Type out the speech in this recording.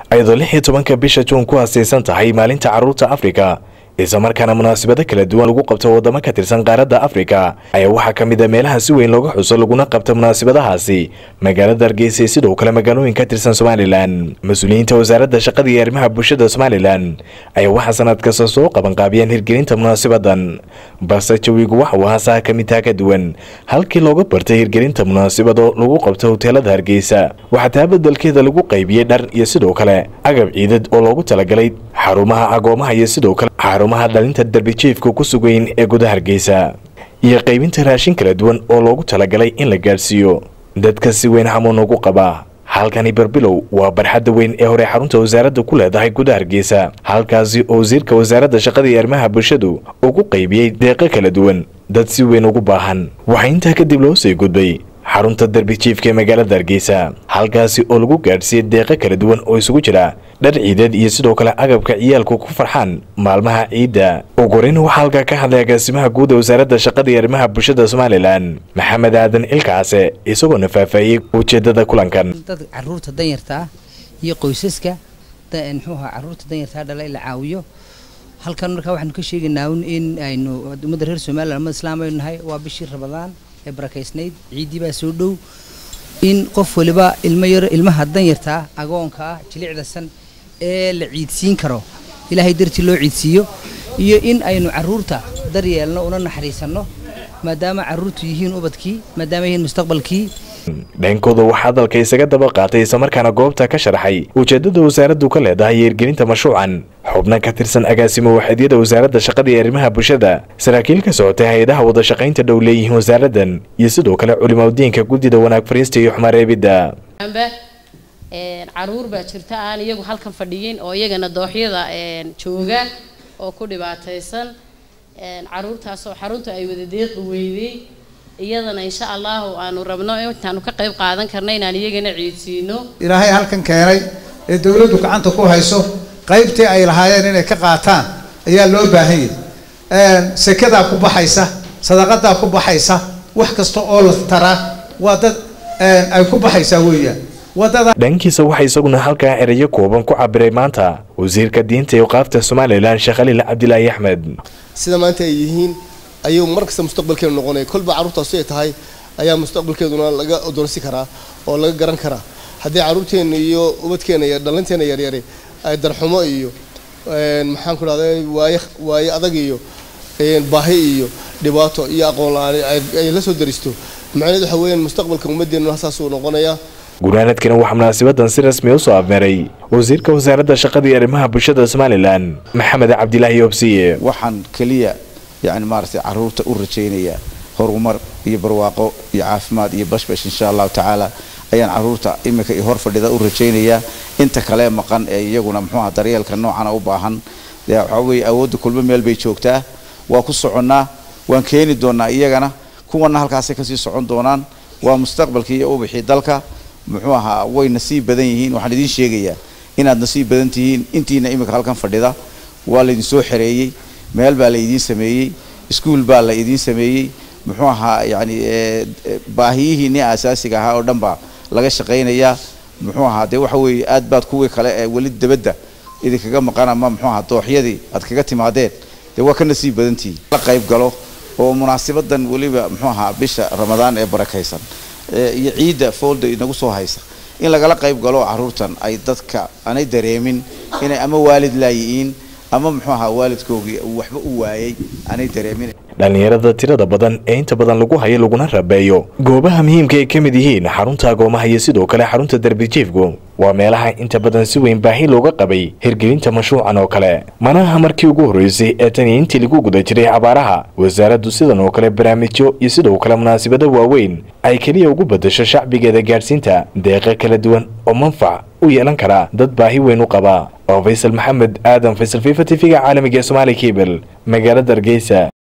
ayadoo lix iyo tobanka bisha juun ku haasaysan tahay maalinta carruurta afrika isla markaana munaasabado kala duwan lagu qabto waddamo ka tirsan qaaradda afrika ayaa waxaa ka mid a meelaha si weyn looga xuso laguna qabto munaasabadahaasi magaalada hargeysa iyo sidoo kale magaalooyin ka tirsan somalilan mas-uuliyiinta wasaaradda shaqada iyo arrimaha bulshada somalilan ayaa waxaa sanad kasta soo qabanqaabiyeen hirgelinta munaasabadan balse jawigu waxa uu haasaha ka mid taha ka duwan halkii looga bartay hirgelinta munaasabado lagu qabto hoteelada hargeysa waxaa taa bedelkeeda lagu qaybiyey dhar iyo sidoo kale agab ciidad oo loogu talagalay xarumaha agoomaha iyo sidoo kale xarumaha dhalinta darbijiifka ku sugayn ee gudaha hargeysa iyo qaybinta raashin kala duwan oo loogu talagalay in la gaadhsiiyo dadka si weyn hamuun ugu qaba halkani barbilow waa barxadda weyn ee hore xarunta wasaaradda ku leedahay gudaha hargeysa halkaasi oo wasiirka wasaaradda shaqada iyo arrimaha bulshadu uu ku qaybiyey deeqo kala duwan dad si weyn ugu baahan waxaa intaa kadib loo sii gudbay xarunta darbijiifka ee magaalada hargeysa halkaasi oo lagu gaadhsiiyey deeqo kala duwan oo isugu jira dhar ciideed iyo sidoo kale agabka ciyaalku ku farxaan maalmaha ciidda ugu horeyn waxaa halkaa ka hadlay agaasimaha guud ee wasaaradda shaqada iyo arrimaha bulshada somalilan maxamed aadan ilkaase isagoona faahfaahiyey ujeedada kulankan dad caruurta danyarta ah iyo qoysaska muxuuha caruurta danyartaa dhala in la caawiyo halkan markaa waxaanu ka sheegaynaa in aynu ummadda reer somalilan ummad islaam aynu nahay waa bishii rabadaan ee barakaysnayd ciiddii baa soo dhow in qof waliba ilmo yar ilmaha danyarta ah agoonka ah jilicdasan ee la ciidsiin karo ilaahay dartii loo ciidsiiyo iyo in aynu caruurta daryeelno una naxariisanno maadaama caruurtu yihiin ubadkii maadaama yihiin mustaqbalkii dhankooda waxaa hadalka isaga daba qaatay islamarkaana goobta ka sharaxay ujeedada wasaaraddu ka leedahay hirgelinta mashruucan xubno ka tirsan agaasimo waxeedyada wasaaradda shaqada iyo arrimaha bulshada saraakiil ka socotay hay-adaha wada shaqaynta dhow leeyihiin wasaaraddan iyo sidoo kale culimaudiinka guddida wanaag fariista iyo xumareebidda caruur baa jirta aan iyagu halkan fadhiyin oo iyagana dooxyada jooga oo ku dhibaataysan caruurtaasoo xarunta ay wada deeqi weydey iyadana insha allahu aanu rabno intaanu ka qayb qaadan karna inaan iyagana ciidsiino ilaahay halkan keenay ee dowladdu gacanta ku hayso qaybtii ay lahaayeen inay ka qaataan ayaa loo baahan yahay sekadaa ku baxaysa sadaqadaa ku baxaysa wax kasta oo la taraa waa dad ay ku baxaysaa weeyaan wadada dhankiisa waxaa isaguna halkaa erayo kooban ku cabiray maanta wasiirka diinta iyo qaafta somalilan sheekh khaliil cabdilaahi axmed sida maanta ay yihiin ayuu mar kasta mustaqbalkeenu noqonaya kolba carruurtaasi ay tahay ayaa mustaqbalkeeduna laga odorsi karaa oo laga garan karaa haddii carruurteenna iyo ubadkeena iyo dhalinteena yaryari ay darxumo iyo maxaan ku dhahday waaye waaye adag iyo baahi iyo dhibaato iyo aqoon la-aan ay la soo daristo macnaheed waxa weeyaan mustaqbalka ummaddeenu saasuu noqonayaa gunaanadkana waxaa munaasabadan si rasmi u soo afmeeray wasiirka wasaaradda shaqada iyo arrimaha bulshada somalilan maxamed cabdilaahi obsiye waxaan keliya yani maaragtay caruurta u rajaynayaa horumar iyo barwaaqo iyo caafimaad iyo bashbash insha allahu tacaala ayaan caruurta iminka iyo hor fadhida u rajaynayaa inta kale maqan ee iyaguna muxuuha daryeelka noocana u baahan dee waxaa weeye awoodda kulmo meel bay joogtaa waa ku soconnaa waan keeni doonaa iyagana kuwana halkaasay kasii socon doonaan waa mustaqbalkii iyo ubixii dalka muxuu ahaa way nasiib badan yihiin waxaan idiin sheegayaa inaad nasiib badan tihiin intiina iminka halkan fadhida waa laydin soo xereeyey meel baa la idiin sameeyey iskuol baa la idiin sameeyey muxuu ahaa yani baahiyihiinii asaasiga ahaa oo dhan baa laga shaqaynayaa muxuu ahaa dee waxa weeye aad baad kuwii kale ee weli dabadda idinkaga maqan ama muxuu ahaa dooxyadii aad kaga timaadeen dee waa ka nasiib badantihiin la qayb galo oo munaasabadan weliba muxuu ahaa bisha ramadaan ee barakaysan iyo ciidda foolda inagu soo haysa in lagala qayb galo caruurtan ay dadka aanay dareemin inay ama waalid laayihiin ama muxuu ahaa waalidkoogii waxba u waayay aanay dareemin dhallinyarada tirada badan ee inta badan lagu hayo laguna rabeeyo goobaha muhiimka ay ka mid yihiin xarunta agoomaha iyo sidoo kale xarunta darbijiifku waa meelaha inta badan si weyn baahi looga qabay hirgelinta mashruucan oo kale manaha markii ugu horreysay ee tani intii lagu guda jiray abaaraha wasaaraddu sidan oo kale barnaamijyo iyo sidoo kale munaasabado waaweyn ay keliya ugu beddasho shacbigeeda gaadhsiinta deeqa kala duwan oo manfac u yeelan kara dad baahi weyn u qaba oo faysal maxamed aadan faysal fifa t v-ga caalamiga ee somaali kabel magaalada hargeysa